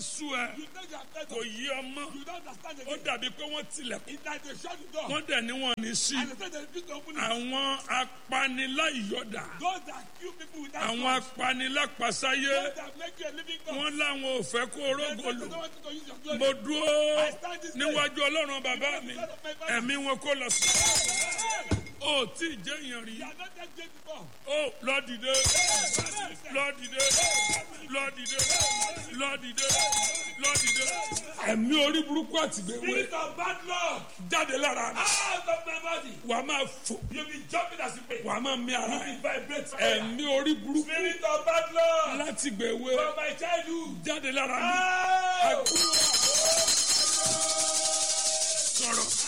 sú ẹ You think you are better. kò yí ọmọ You don't understand ó again. dàbí pé wọ́n tilẹ̀kùn It's like they shut the door. wọ́n dẹ̀ ní wọn ní sí And they say they refuse to open it. àwọn apaniláyọ̀dà Those that kill people without àwọn cause. apanilápasáyé Those that make you a living God. wọ́n láwọn ò fẹ́ kó They say orógò they lò don't want you to use your glory. mo dúró I stand this day. níwájú ọlọ́run bàbá mi ẹ̀mí wọn kó lọ sí ó tí ì jẹ́ èèyàn rí You are not that great before. ó lọ dìde lọ dìde lọ dìde lọ dìde lọ dìde ẹ̀mí orí burúkú àtìgbèwé Spirit of bad luck. jáde lára mi Out of my body. wà á máa fò You be jumping as you pray. wà á máa mí ara You ẹ̀ be vibrate. ẹ̀mí orí burúkú Spirit of bad luck. láti gbèwé From my childhood. jáde lára mi Out. sọ̀rọ̀